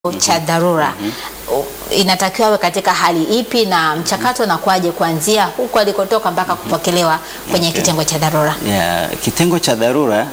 cha dharura U- inatakiwa awe katika hali ipi na mchakato unakuwaje kuanzia huko alikotoka mpaka kupokelewa kwenye Okay. kitengo cha dharura? Ya, kitengo cha dharura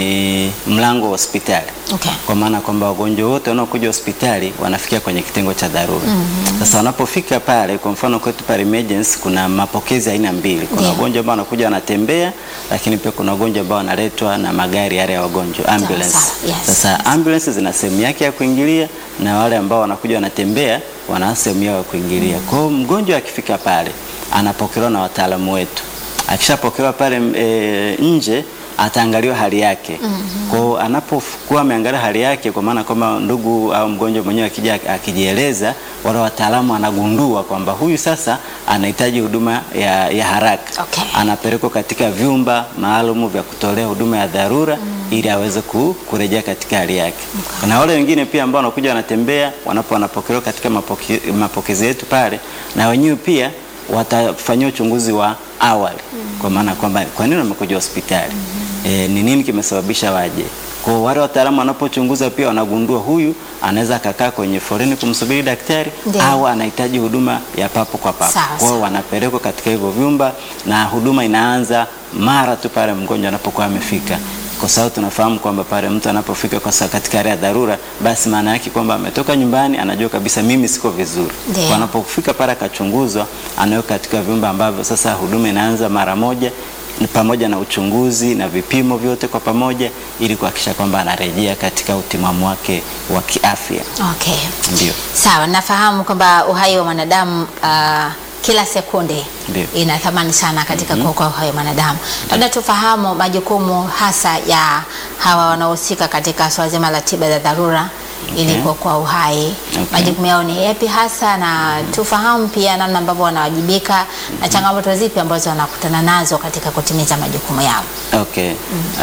ni mlango wa hospitali Okay. kwa maana kwamba wagonjwa wote wanaokuja hospitali wanafikia kwenye kitengo cha dharura. Sasa wanapofika pale, kwa mfano kwetu pale emergency kuna mapokezi aina mbili. Kuna Ndio. wagonjwa ambao wanakuja wanatembea, lakini pia kuna wagonjwa ambao wanaletwa na magari yale ya wagonjwa ambulance. sawa, yes, Sasa ambulance zina sehemu yake ya kuingilia na wale ambao wanakuja wanatembea wana sehemu yao ya kuingilia. Kwa hiyo mgonjwa akifika pale anapokelewa na wataalamu wetu. Akishapokelewa pale e, nje ataangaliwa hali yake. Kwa hiyo anapokuwa ameangalia hali yake, kwa maana kwamba ndugu au mgonjwa mwenyewe akija akijieleza, wale wataalamu anagundua kwamba huyu sasa anahitaji huduma ya, ya haraka Okay. anapelekwa katika vyumba maalumu vya kutolea huduma ya dharura ili aweze ku, kurejea katika hali yake. Na wale wengine pia ambao wanakuja wanatembea, wanapo wanapokelewa katika mapoke, mapokezi yetu pale, na wenyewe pia watafanyiwa uchunguzi wa awali kwa maana kwamba kwa nini wamekuja hospitali e, ni nini kimesababisha waje. Kwa hiyo wale wataalamu wanapochunguza pia wanagundua huyu anaweza akakaa kwenye foleni kumsubiri daktari Ndio. au anahitaji huduma ya papo kwa papo. Sawa, Kwa hiyo sawa. wanapelekwa katika hivyo vyumba na huduma inaanza mara tu pale mgonjwa anapokuwa amefika, kwa sababu tunafahamu kwamba pale mtu anapofika kwa sababu katika hali ya dharura, basi maana yake kwamba ametoka nyumbani, anajua kabisa mimi siko vizuri. Ndio. Kwa anapofika pale akachunguzwa, anawekwa katika vyumba ambavyo sasa huduma inaanza mara moja ni pamoja na uchunguzi na vipimo vyote kwa pamoja, ili kuhakikisha kwamba anarejea katika utimamu wake wa kiafya. Okay. Ndio. Sawa, nafahamu kwamba uhai wa mwanadamu ah, kila sekunde Ndio. ina thamani sana katika kuokoa uhai wa mwanadamu. Labda tufahamu majukumu hasa ya hawa wanaohusika katika swala zima la tiba za dharura ili Okay. kuokoa uhai. Okay. Majukumu yao ni yapi hasa, na tufahamu pia namna ambavyo wanawajibika na changamoto zipi ambazo wanakutana nazo katika kutimiza majukumu yao. Okay.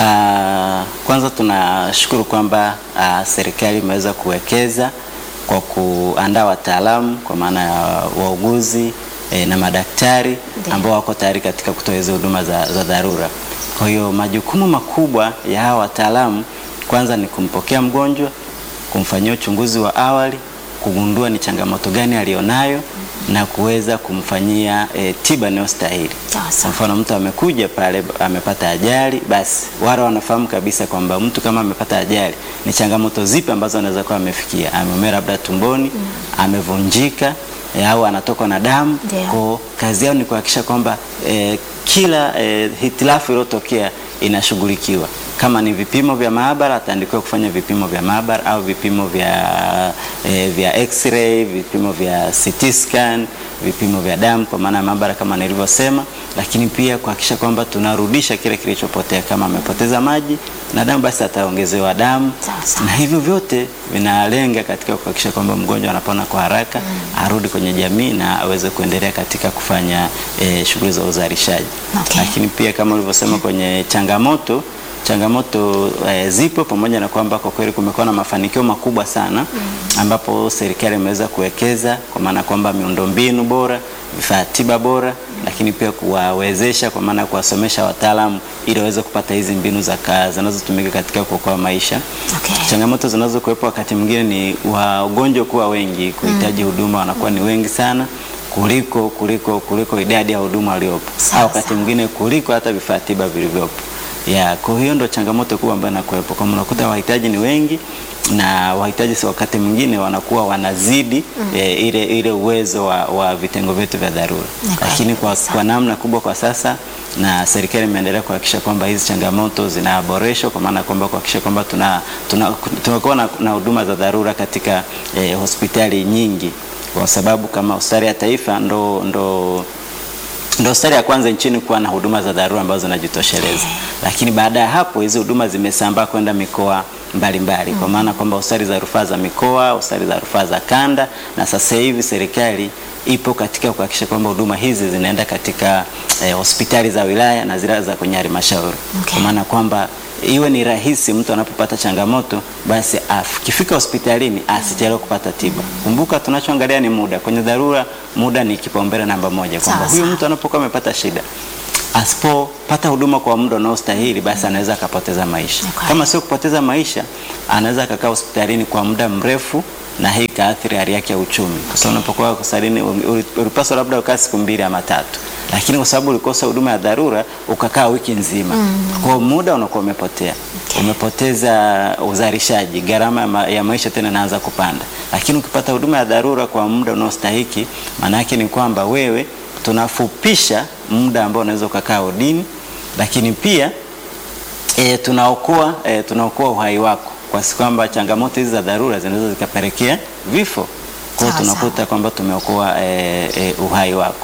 Ah, kwanza tunashukuru kwamba ah, serikali imeweza kuwekeza kwa kuandaa wataalamu kwa maana ya wauguzi eh, na madaktari Ndio. ambao wako tayari katika kutoa hizo huduma za, za dharura. Kwa hiyo majukumu makubwa ya hawa wataalamu kwanza ni kumpokea mgonjwa, kumfanyia uchunguzi wa awali, kugundua ni changamoto gani alionayo na kuweza kumfanyia eh, tiba inayostahili. Sawa Kwa sawa. mfano mtu amekuja pale amepata ajali, basi wale wanafahamu kabisa kwamba mtu kama amepata ajali ni changamoto zipi ambazo anaweza kuwa amefikia. Ameumia labda tumboni, amevunjika eh, au anatokwa na damu. Ndio. Kwa kazi yao ni kuhakikisha kwamba eh, kila eh, hitilafu iliyotokea inashughulikiwa. Kama ni vipimo vya maabara, ataandikiwa kufanya vipimo vya maabara au vipimo vya eh, vya x-ray, vipimo vya CT scan, vipimo vya damu kwa maana ya maabara kama nilivyosema, lakini pia kuhakikisha kwamba tunarudisha kile kilichopotea. Kama amepoteza maji na damu, basi ataongezewa damu Sawa, sawa. na hivyo vyote vinalenga katika kuhakikisha kwamba mgonjwa anapona kwa haraka, arudi kwenye jamii na aweze kuendelea katika kufanya eh, shughuli za uzalishaji. Okay. Lakini pia kama ulivyosema kwenye changamoto changamoto eh, zipo pamoja na kwamba kwa kweli kumekuwa na mafanikio makubwa sana ambapo serikali imeweza kuwekeza kwa maana kwamba miundombinu bora, vifaa tiba bora, lakini pia kuwawezesha kwa maana ya kuwasomesha wataalamu ili waweze kupata hizi mbinu za kazi zinazotumika katika kuokoa maisha. Okay. Changamoto zinazokuwepo wakati mwingine ni wagonjwa kuwa wengi, kuhitaji huduma wanakuwa ni wengi sana kuliko kuliko kuliko idadi ya huduma waliopo, Sawa, au wakati sawa. mwingine kuliko hata vifaa tiba vilivyopo. Ya, kwa hiyo ndo changamoto kubwa ambayo inakuwepo, kama unakuta wahitaji ni wengi na wahitaji si wakati mwingine wanakuwa wanazidi eh, ile ile uwezo wa, wa vitengo vyetu vya dharura, Ni kweli lakini kwa, kabisa. kwa namna kubwa kwa sasa na serikali imeendelea kuhakikisha kwamba hizi changamoto zinaboreshwa kwa maana kwamba kuhakikisha kwamba tuna tuna- tunakuwa na na huduma za dharura katika eh, hospitali nyingi, kwa sababu kama hospitali ya taifa ndo ndo ndo hospitali ya kwanza nchini kuwa na huduma za dharura ambazo zinajitosheleza, lakini baada ya hapo hizi huduma zimesambaa kwenda mikoa mbalimbali kwa maana kwamba hospitali za rufaa za mikoa, hospitali za rufaa za kanda, na sasa hivi serikali ipo katika kuhakikisha kwamba huduma hizi zinaenda katika eh, hospitali za wilaya na zile za kwenye halmashauri Okay. kwa maana kwamba iwe ni rahisi mtu anapopata changamoto basi akifika hospitalini asichelewe kupata tiba. Kumbuka tunachoangalia ni muda. Kwenye dharura muda ni kipaumbele namba moja, kwamba Sawa, huyu sawa. mtu anapokuwa amepata shida asipopata huduma kwa muda unaostahili basi anaweza akapoteza maisha. Ni kweli. Kama sio kupoteza maisha, anaweza akakaa hospitalini kwa muda mrefu na hii ikaathiri hali yake ya uchumi, kwa sababu unapokuwa hospitalini uli- ulipaswa labda ukaa siku mbili ama tatu, lakini kwa sababu ulikosa huduma ya dharura ukakaa wiki nzima, kwa hiyo muda unakuwa umepotea Okay. umepoteza uzalishaji, gharama ya ma- ya maisha tena inaanza kupanda. Lakini ukipata huduma ya dharura kwa muda unaostahiki, maana yake ni kwamba wewe tunafupisha muda ambao unaweza ukakaa udini, lakini pia e, tunaokoa e, tunaokoa uhai wako, kwa si kwamba changamoto hizi za dharura zinaweza zikapelekea vifo. Kwa hiyo Sawa, tunakuta kwamba tumeokoa e, e, uhai wako,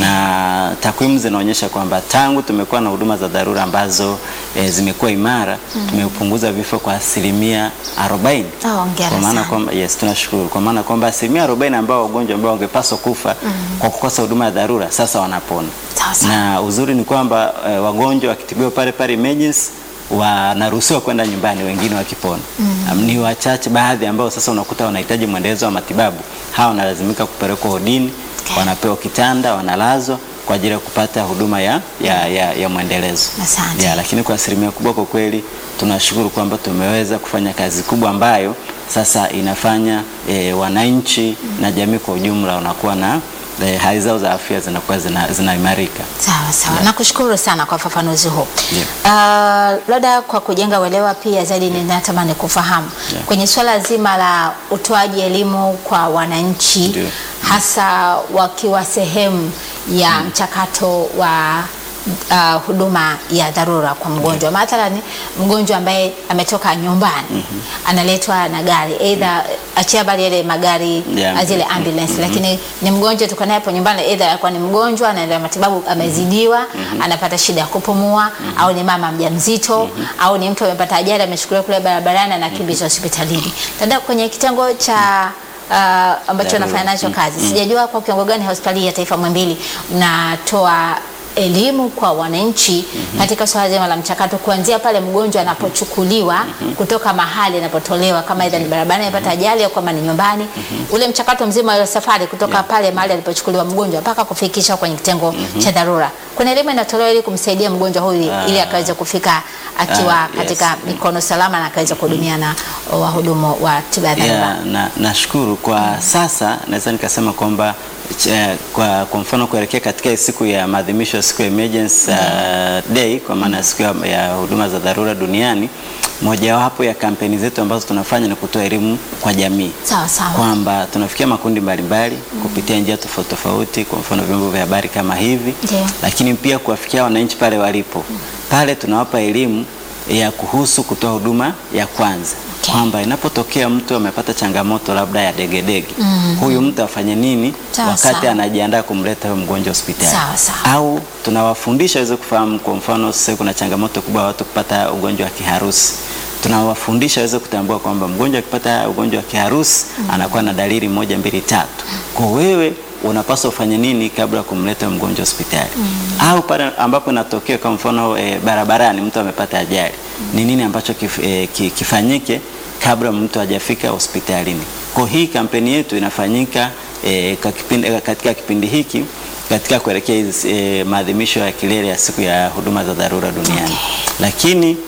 na takwimu zinaonyesha kwamba tangu tumekuwa na huduma za dharura ambazo e, zimekuwa imara tumepunguza vifo kwa asilimia 40. Oh, hongera Kwa maana sana. kwamba yes, tunashukuru kwa maana kwamba asilimia 40 ambao wagonjwa ambao wangepaswa kufa kwa kukosa huduma ya dharura sasa wanapona Sawa, sawa. na uzuri ni kwamba eh, wagonjwa wakitibiwa pale pale emergency wanaruhusiwa kwenda nyumbani, wengine wakipona. Um, ni wachache baadhi ambao sasa unakuta wanahitaji mwendelezo wa matibabu, hawa wanalazimika kupelekwa hodini, Okay. wanapewa kitanda, wanalazwa kwa ajili ya kupata huduma ya, ya, ya, ya mwendelezo Asante. ya, lakini kwa asilimia kubwa kwa kweli tunashukuru kwamba tumeweza kufanya kazi kubwa ambayo sasa inafanya e, wananchi na jamii kwa ujumla wanakuwa na e, hali zao za afya zinakuwa zina- zinaimarika. Sawa sawa, nakushukuru sana kwa ufafanuzi huu. Yeah. Uh, labda kwa kujenga uelewa pia zaidi, ninatamani kufahamu Yeah. kwenye swala zima la utoaji elimu kwa wananchi Ndio. hasa wakiwa sehemu ya mchakato wa uh, huduma ya dharura kwa mgonjwa. Mathalan, mgonjwa ambaye ametoka nyumbani analetwa na gari aidha, achia bali yale magari Yeah. zile ambulance, lakini ni mgonjwa tuko naye hapo nyumbani, aidha alikuwa ni mgonjwa anaendelea matibabu, amezidiwa, anapata shida ya kupumua, au ni mama mjamzito, au ni mtu amepata ajali, amechukuliwa kule barabarani, anakimbizwa hospitalini. Dada, kwenye kitengo cha uh, ambacho Dharura. nafanya nacho kazi, sijajua kwa kiwango gani hospitali ya taifa Muhimbili mnatoa elimu kwa wananchi katika swala zima la mchakato kuanzia pale mgonjwa anapochukuliwa kutoka mahali anapotolewa, kama aidha ni barabarani amepata ajali au kama ni nyumbani, ule mchakato mzima wa safari kutoka pale mahali alipochukuliwa mgonjwa mpaka kufikisha kwenye kitengo cha dharura. Kuna elimu inatolewa ili kumsaidia mgonjwa huyu ili akaweze kufika akiwa Ah, yes. katika mikono salama na akaweza kuhudumia na wahudumu wa tiba ya dharura. Yeah, na nashukuru kwa sasa naweza nikasema kwamba ch- kwa, kwa mfano kuelekea katika hii siku ya maadhimisho ya siku ya emergency uh, day kwa maana ya siku ya, ya huduma za dharura duniani, mojawapo ya kampeni zetu ambazo tunafanya ni kutoa elimu kwa jamii Sawa sawa. kwamba tunafikia makundi mbalimbali kupitia njia tofauti tofauti, kwa mfano vyombo vya habari kama hivi Ndio. lakini pia kuwafikia wananchi pale walipo. Pale tunawapa elimu ya kuhusu kutoa huduma ya kwanza Okay. kwamba inapotokea mtu amepata changamoto labda ya degedege huyu mtu afanye nini Sawa, wakati sawa. anajiandaa kumleta huyo mgonjwa hospitali Sawa, sawa. au tunawafundisha waweze kufahamu. Kwa mfano sasa kuna changamoto kubwa ya watu kupata ugonjwa wa kiharusi tunawafundisha waweze kutambua kwamba mgonjwa akipata ugonjwa wa kiharusi anakuwa na dalili moja mbili tatu. Kwa wewe unapaswa ufanye nini kabla ya kumleta mgonjwa hospitali au pale ambapo inatokea kwa mfano e, barabarani mtu amepata ajali ni nini ambacho kif, e, ki- kifanyike kabla mtu hajafika hospitalini. Kwa hii kampeni yetu inafanyika e, kwa kipindi, katika kipindi hiki katika kuelekea hizi e, maadhimisho ya kilele ya siku ya huduma za dharura duniani lakini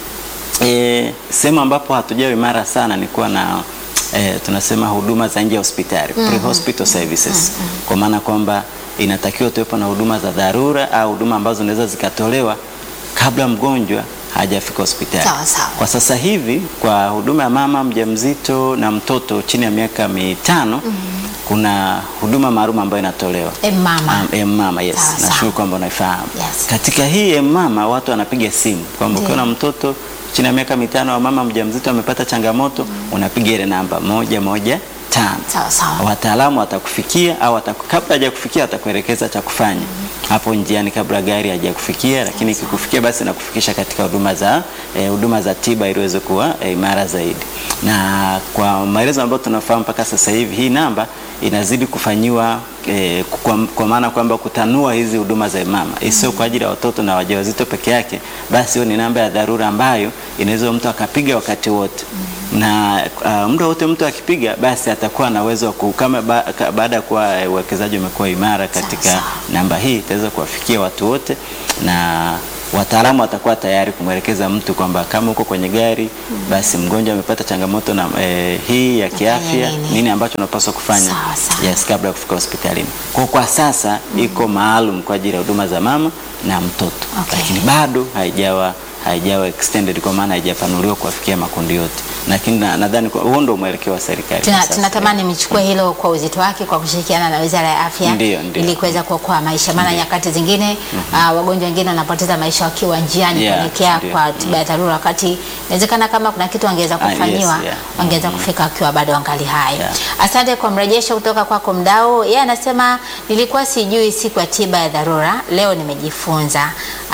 E, sehemu ambapo hatujawa imara sana ni kuwa na e, tunasema huduma za nje ya hospitali pre-hospital services, kwa maana kwamba inatakiwa tuwepo na huduma za dharura au huduma ambazo zinaweza zikatolewa kabla mgonjwa hajafika hospitali. Sawa, sawa. Kwa sasa hivi kwa huduma ya mama mjamzito na mtoto chini ya miaka mitano kuna huduma maalum ambayo inatolewa Eh, mama. Um, em mama yes, Sawa, sawa. nashukuru kwamba unaifahamu. Yes. Katika hii em mama watu wanapiga simu kwamba ukiwa na mtoto chini ya miaka mitano wa mama mjamzito amepata changamoto, unapiga ile namba moja moja tano. Sawa, sawa. Wataalamu watakufikia au wataku, kabla hajakufikia watakuelekeza cha kufanya hapo njiani kabla gari hajakufikia, lakini ikikufikia basi nakufikisha katika huduma za eh, huduma za tiba ili uweze kuwa eh, imara zaidi. Na kwa maelezo ambayo tunafahamu mpaka sasa hivi hii namba inazidi kufanyiwa eh, kwa, kwa maana kwamba kutanua hizi huduma za mama isio kwa ajili ya watoto na wajawazito peke yake, basi hiyo ni namba ya dharura ambayo inaweza mtu akapiga wakati wote na uh, muda wote mtu akipiga basi atakuwa na uwezo wa ku- kama ba, ka- baada ya kuwa eh, uwekezaji umekuwa imara katika Sawa, sawa. namba hii itaweza kuwafikia watu wote na wataalamu watakuwa tayari kumwelekeza mtu kwamba kama uko kwenye gari basi mgonjwa amepata changamoto na eh, hii ya kiafya nini? nini ambacho unapaswa kufanya Sawa, sawa. yes, kabla ya kufika hospitalini. Kwa kwa sasa iko maalum kwa ajili ya huduma za mama na mtoto Okay. lakini bado haijawa haijawa extended kwa maana haijapanuliwa kuwafikia makundi yote, lakini na- nadhani kwa- huo ndio mwelekeo wa serikali kwa Tuna, sasa. tunatamani michukue hilo kwa uzito wake kwa kushirikiana na Wizara ya Afya Ndio, ndio. ili kuweza kuokoa maisha, maana nyakati zingine ah, wagonjwa wengine wanapoteza maisha wakiwa njiani Yeah, kuelekea ndio. kwa tiba ya dharura, wakati inawezekana kama kuna kitu wangeweza Ah, yes, kufanyiwa yeah. wangeweza kufika wakiwa bado wangali hai. Yeah. Asante kwa mrejesho kutoka kwako mdau. Yeye anasema nilikuwa sijui siku ya tiba ya dharura, leo nimejifunza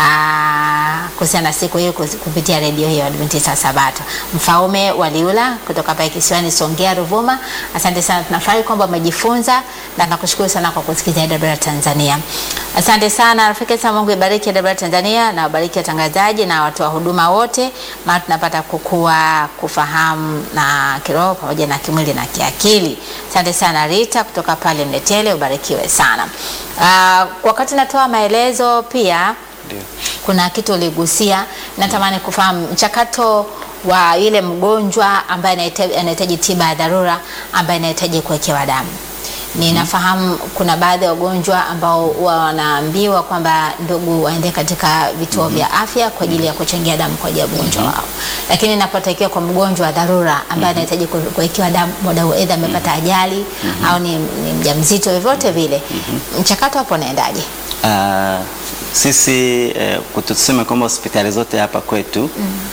ah, kuhusiana na siku hiyo kus- kupitia redio hiyo Adventista Sabato. Mfaume Waliula kutoka pale kisiwani Songea, Ruvuma, asante sana, tunafurahi kwamba umejifunza na nakushukuru sana kwa kusikiliza AWR Tanzania. Asante sana rafiki sana, Mungu ibariki AWR Tanzania na wabariki watangazaji na watu wa huduma wote, maana tunapata kukua, kufahamu na kiroho pamoja na kimwili na kiakili. Asante sana Rita kutoka pale Mletele, ubarikiwe sana. Ah, wakati natoa maelezo pia Ndio. kuna kitu uligusia, natamani kufahamu mchakato wa yule mgonjwa ambaye anahitaji- anahitaji tiba ya dharura ambaye anahitaji kuwekewa damu. Ninafahamu kuna baadhi ya wagonjwa ambao huwa wanaambiwa kwamba ndugu waende katika vituo vya afya kwa ajili ya kuchangia damu kwa ajili ya ugonjwa wao, lakini inapotakiwa kwa mgonjwa wa dharura ambaye anahitaji ku- kuwekewa damu, muda huo aidha amepata ajali au ni, ni mjamzito, vyovyote vile, mchakato hapo unaendaje? Ah, sisi eh, tuseme kwamba hospitali zote hapa kwetu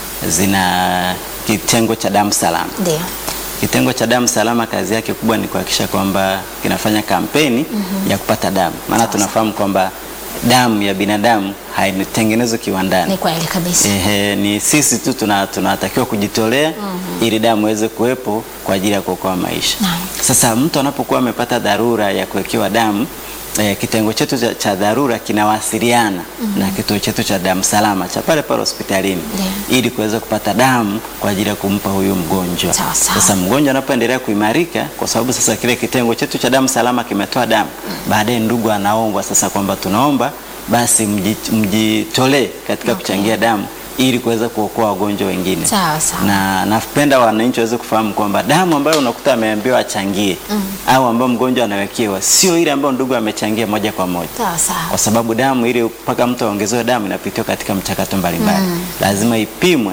zina kitengo cha damu salama. Ndio. Kitengo cha damu salama kazi yake kubwa ni kuhakikisha kwamba kinafanya kampeni ya kupata damu, maana tunafahamu kwamba damu ya binadamu haitengenezwi kiwandani. Ni kweli kabisa. Ehe, ni sisi tu tuna- tunatakiwa kujitolea ili damu iweze kuwepo kwa ajili ya kuokoa maisha. Naam. Sasa mtu anapokuwa amepata dharura ya kuwekewa damu eh, kitengo chetu cha, cha dharura kinawasiliana na kituo chetu cha damu salama cha pale pale hospitalini Ndio. ili kuweza kupata damu kwa ajili ya kumpa huyu mgonjwa. Sawa, sawa. Sasa mgonjwa anapoendelea kuimarika, kwa sababu sasa kile kitengo chetu cha damu salama kimetoa damu, baadaye ndugu anaombwa sasa kwamba tunaomba basi mji- mjitolee katika Okay. kuchangia damu ili kuweza kuokoa wagonjwa wengine. Sawa, sawa. Na napenda wananchi waweze kufahamu kwamba damu ambayo unakuta ameambiwa achangie au ambayo mgonjwa anawekewa sio ile ambayo ndugu amechangia moja kwa moja Sawa sawa. kwa sababu damu ili mpaka mtu aongezewe damu inapitiwa katika mchakato mbalimbali lazima ipimwe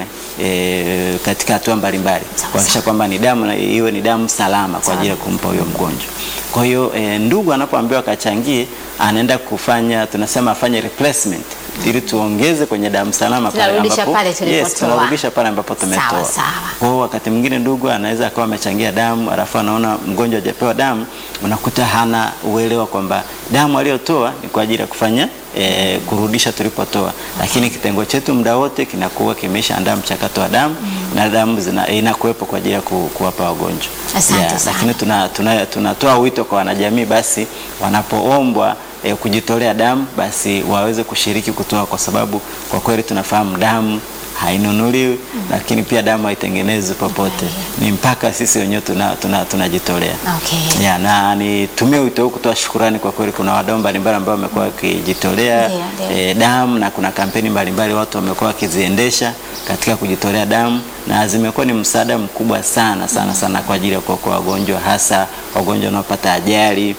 e, katika hatua mbalimbali Sawa, kuhakikisha sawa. kwamba ni damu na iwe ni damu salama kwa ajili ya kumpa huyo mgonjwa. Kwa hiyo e, ndugu anapoambiwa akachangie, anaenda kufanya tunasema afanye replacement ili tuongeze kwenye damu salama pale Tunarudisha ambapo pale tulipotoa. yes, tunarudisha pale ambapo tumetoa. Sawa, sawa. Kwa hiyo wakati mwingine ndugu anaweza akawa amechangia damu alafu anaona mgonjwa hajapewa damu, unakuta hana uelewa kwamba damu aliyotoa ni kwa ajili ya kufanya e, kurudisha tulipotoa, lakini kitengo chetu muda wote kinakuwa kimeshaandaa mchakato wa damu na damu zina- inakuwepo kwa ajili ya ku, kuwapa wagonjwa. Asante sana. Lakini tunatoa tuna, tunatoa wito kwa wanajamii basi wanapoombwa e, kujitolea damu basi waweze kushiriki kutoa, kwa sababu kwa kweli tunafahamu damu hainunuliwi lakini pia damu haitengenezwi popote, ni mpaka sisi wenyewe tunajitolea tuna, tunajitolea. Okay. Ya, na nitumie wito huu kutoa shukurani kwa kweli, kuna wadau mbalimbali ambao wamekuwa wakijitolea Ndio, ndio. eh, damu na kuna kampeni mbalimbali watu wamekuwa wakiziendesha katika kujitolea damu na zimekuwa ni msaada mkubwa sana sana sana kwa ajili ya kuokoa wagonjwa, hasa wagonjwa wanaopata ajali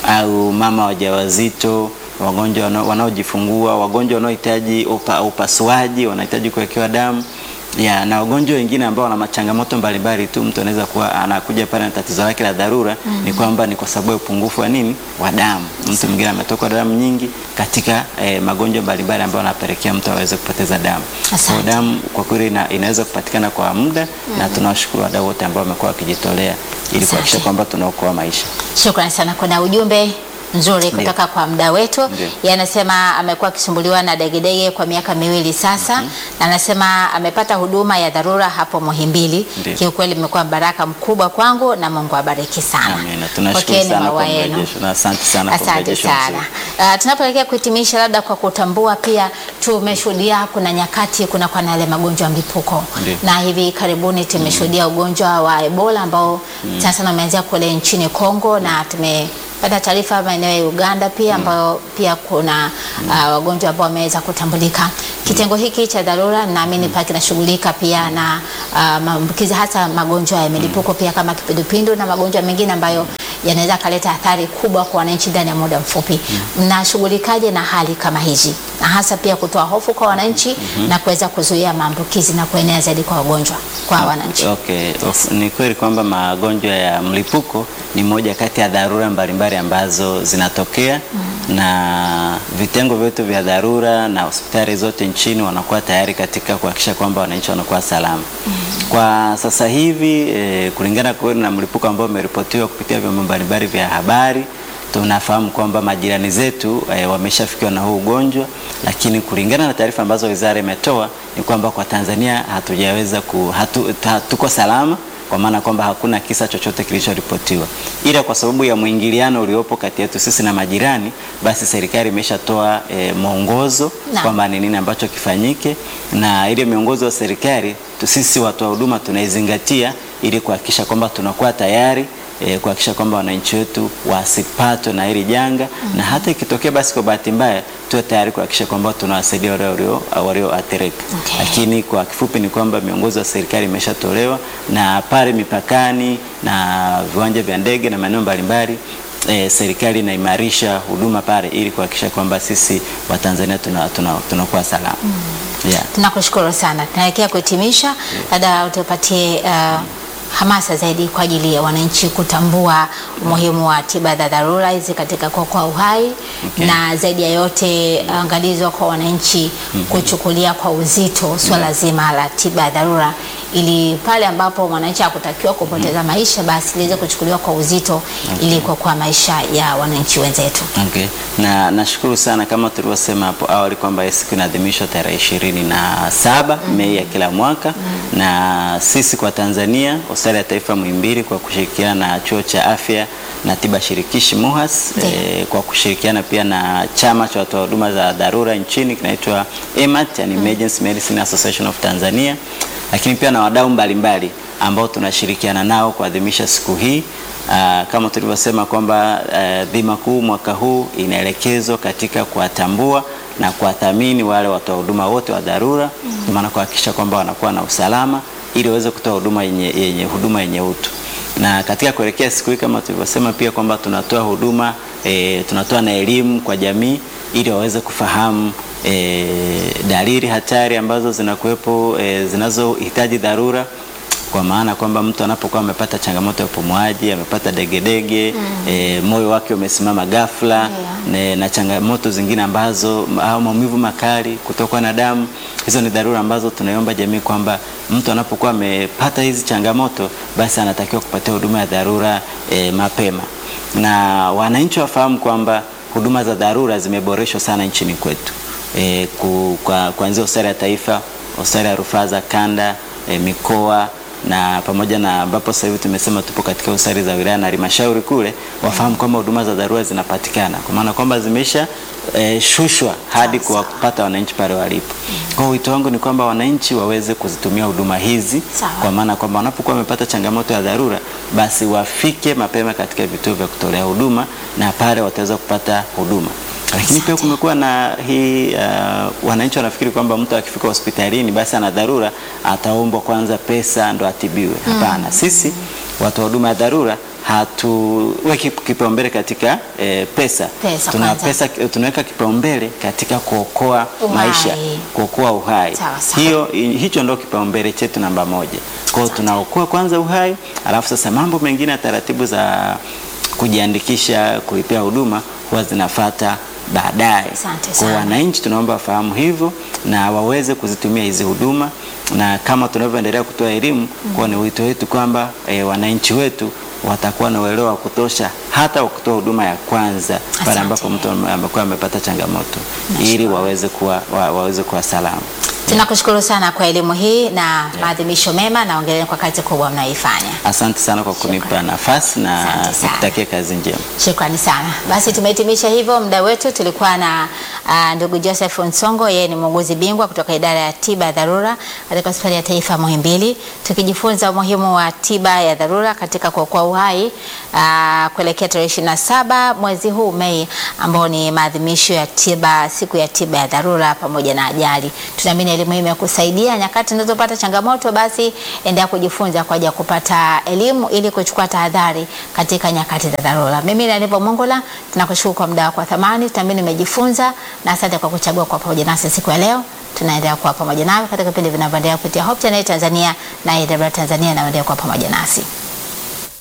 au mama wajawazito, wagonjwa wana- wanaojifungua, wagonjwa wanaohitaji upa, upasuaji, wanahitaji kuwekewa damu ya na wagonjwa wengine ambao wana machangamoto mbalimbali tu. Mtu anaweza kuwa anakuja pale na tatizo lake la dharura ni kwamba ni kwa sababu ya upungufu wa nini wa damu. Mtu mwingine ametokwa damu nyingi katika eh, magonjwa mbalimbali ambayo yanapelekea mtu aweze kupoteza damu. Kwa hiyo Asante. damu kwa kweli ina, inaweza kupatikana kwa muda na tunawashukuru wadau wote ambao wamekuwa wakijitolea ili kuhakikisha Asante. kwamba tunaokoa maisha. Shukrani sana. Kuna ujumbe nzuri kutoka kwa mda wetu. Ndio. Yeye anasema amekuwa akisumbuliwa na degedege kwa miaka miwili sasa, na anasema amepata huduma ya dharura hapo Muhimbili. Ndio. Kiukweli imekuwa baraka mkubwa kwangu na Mungu abariki sana. Amina. Tunashukuru Pokeeni sana maua kwa yenu. mrejesho na asante sana kwa Asante mrejesho sana. mzuri. Uh, tunapoelekea kuhitimisha, labda kwa kutambua pia, tumeshuhudia kuna nyakati kuna kwa na yale magonjwa ya mlipuko Ndio. na hivi karibuni tumeshuhudia ugonjwa wa Ebola ambao sana sana umeanzia kule nchini Kongo na tumepata taarifa maeneo ya Uganda pia ambayo pia kuna uh, wagonjwa ambao wameweza kutambulika. Kitengo hiki cha dharura naamini pia kinashughulika pia na uh, maambukizi hasa magonjwa ya milipuko pia kama kipindupindu na magonjwa mengine ambayo yanaweza kaleta athari kubwa kwa wananchi ndani ya muda mfupi. Mnashughulikaje na hali kama hizi, na hasa pia kutoa hofu kwa wananchi na kuweza kuzuia maambukizi na kuenea zaidi kwa wagonjwa kwa wananchi? Okay. Of, ni kweli kwamba magonjwa ya mlipuko ni moja kati ya dharura mbalimbali ambazo zinatokea na vitengo vyetu vya dharura na hospitali zote nchini wanakuwa tayari katika kuhakikisha kwamba wananchi wanakuwa salama. Kwa sasa hivi eh, kulingana kweli na mlipuko ambao umeripotiwa kupitia vyombo mbalimbali vya habari tunafahamu kwamba majirani zetu e, wameshafikiwa na huu ugonjwa, lakini kulingana na taarifa ambazo wizara imetoa ni kwamba kwa Tanzania hatujaweza ku, hatu, hatuko salama kwa maana kwamba hakuna kisa chochote kilichoripotiwa, ila kwa sababu ya mwingiliano uliopo kati yetu sisi na majirani, basi serikali imeshatoa e, mwongozo Na. kwamba ni nini ambacho kifanyike, na ile miongozo ya serikali tu- sisi watoa huduma tunaizingatia ili kuhakikisha kwamba tunakuwa tayari e, kuhakikisha kwamba wananchi wetu wasipatwe na hili janga na hata ikitokea basi kwa bahati mbaya tuwe tayari kuhakikisha kwamba tunawasaidia wale walio- walioathirika. Okay. Lakini kwa kifupi ni kwamba miongozo ya serikali imeshatolewa na pale mipakani na viwanja vya ndege na maeneo mbalimbali e, serikali inaimarisha huduma pale ili kuhakikisha kwamba sisi Watanzania tunakuwa tuna, tunakuwa salama. Yeah. Tunakushukuru sana. Tunaelekea kuhitimisha, labda utupatie uh, hamasa zaidi kwa ajili ya wananchi kutambua umuhimu wa tiba za dharura hizi katika kuokoa uhai Okay. na zaidi ya yote angalizo kwa wananchi kuchukulia kwa uzito swala zima la tiba ya dharura ili pale ambapo mwananchi hakutakiwa kupoteza maisha basi liweze kuchukuliwa kwa uzito ili kuokoa maisha ya wananchi wenzetu. Okay. Na nashukuru sana kama tulivyosema hapo awali kwamba hii siku inaadhimishwa tarehe ishirini na saba Mei ya kila mwaka na sisi kwa Tanzania hospitali ya taifa Muhimbili kwa kushirikiana na chuo cha afya na tiba shirikishi MUHAS Ndiyo. eh, kwa kushirikiana pia na chama cha watoa huduma za dharura nchini kinaitwa EMAT, yani Emergency Medicine Association of Tanzania, lakini pia na wadau mbalimbali ambao tunashirikiana nao kuadhimisha siku hii. Ah, kama tulivyosema kwamba ah, dhima kuu mwaka huu inaelekezwa katika kuwatambua na kuwathamini wale watoa huduma wote wa dharura, kwa maana kuhakikisha kwamba wanakuwa na usalama ili waweze kutoa huduma yenye, yenye huduma yenye utu na katika kuelekea siku hii kama tulivyosema pia kwamba tunatoa huduma e, tunatoa na elimu kwa jamii ili waweze kufahamu e, dalili hatari ambazo zinakuwepo e, zinazohitaji dharura kwa maana kwamba mtu anapokuwa amepata changamoto ya upumuaji, amepata degedege e, moyo wake umesimama ghafla ne, na changamoto zingine ambazo au maumivu makali, kutokwa na damu, hizo ni dharura ambazo tunaiomba jamii kwamba mtu anapokuwa amepata hizi changamoto basi anatakiwa kupatia huduma ya dharura e, mapema, na wananchi wafahamu kwamba huduma za dharura zimeboreshwa sana nchini kwetu e, ku, kwa, kuanzia hospitali ya taifa, hospitali ya rufaa za kanda e, mikoa na pamoja na ambapo sasa hivi tumesema tupo katika hospitali za wilaya na halmashauri kule, wafahamu kwamba huduma za dharura zinapatikana, kwa maana kwamba zimesha e, shushwa hadi Sawa, kuwapata wananchi pale walipo. Kwa hiyo wito wangu ni kwamba wananchi waweze kuzitumia huduma hizi, Sawa. kwa maana kwamba wanapokuwa wamepata changamoto ya dharura, basi wafike mapema katika vituo vya kutolea huduma na pale wataweza kupata huduma. Lakini pia Asante. kumekuwa na hii uh, wananchi wanafikiri kwamba mtu akifika hospitalini basi ana dharura ataombwa kwanza pesa ndo atibiwe. Hapana, sisi watu wa huduma ya dharura hatuweki kipaumbele katika eh, pesa, Pesa tuna kwanza. pesa tunaweka kipaumbele katika kuokoa Uhai. maisha, kuokoa uhai. Sawa, sawa. Hiyo hicho ndio kipaumbele chetu namba moja. Kwa hiyo tunaokoa kwanza uhai, alafu sasa mambo mengine ya taratibu za kujiandikisha, kulipia huduma huwa zinafata baadaye. Asante Kwa sana. wananchi tunaomba wafahamu hivyo na waweze kuzitumia hizi huduma, na kama tunavyoendelea kutoa elimu, kwa ni wito wetu kwamba e, wananchi wetu watakuwa na uelewa wa kutosha hata wa kutoa huduma ya kwanza pale Asante. ambapo mtu amekuwa amepata changamoto ili waweze kuwa, wa, waweze kuwa salama. Tunakushukuru sana kwa elimu hii na maadhimisho mema na ongereni kwa kazi kubwa mnayoifanya. Asante sana kwa kunipa nafasi na Asante sana. nikutakia kazi njema. Shukrani sana. Basi tumehitimisha hivyo muda wetu. Tulikuwa na uh, ndugu Joseph Nsongo, yeye ni muuguzi bingwa kutoka idara ya tiba ya dharura katika hospitali ya taifa Muhimbili, tukijifunza umuhimu wa tiba ya dharura katika kuokoa uhai uh, kuelekea tarehe ishirini na saba mwezi huu Mei, ambao ni maadhimisho ya tiba, siku ya tiba ya dharura pamoja na ajali. Tunaamini elimu hii imekusaidia nyakati unazopata changamoto, basi endelea kujifunza kwa ajili ya kupata elimu ili kuchukua tahadhari katika nyakati za dharura. Mimi ni Aniva Mongola, tunakushukuru kwa muda wako wa thamani, tunaamini umejifunza na asante kwa kuchagua kwa pamoja nasi siku ya leo. Tunaendelea kuwa pamoja nawe katika vipindi vinavyoendelea kupitia Hope Channel Tanzania na AWR Tanzania, na endelea kuwa pamoja nasi.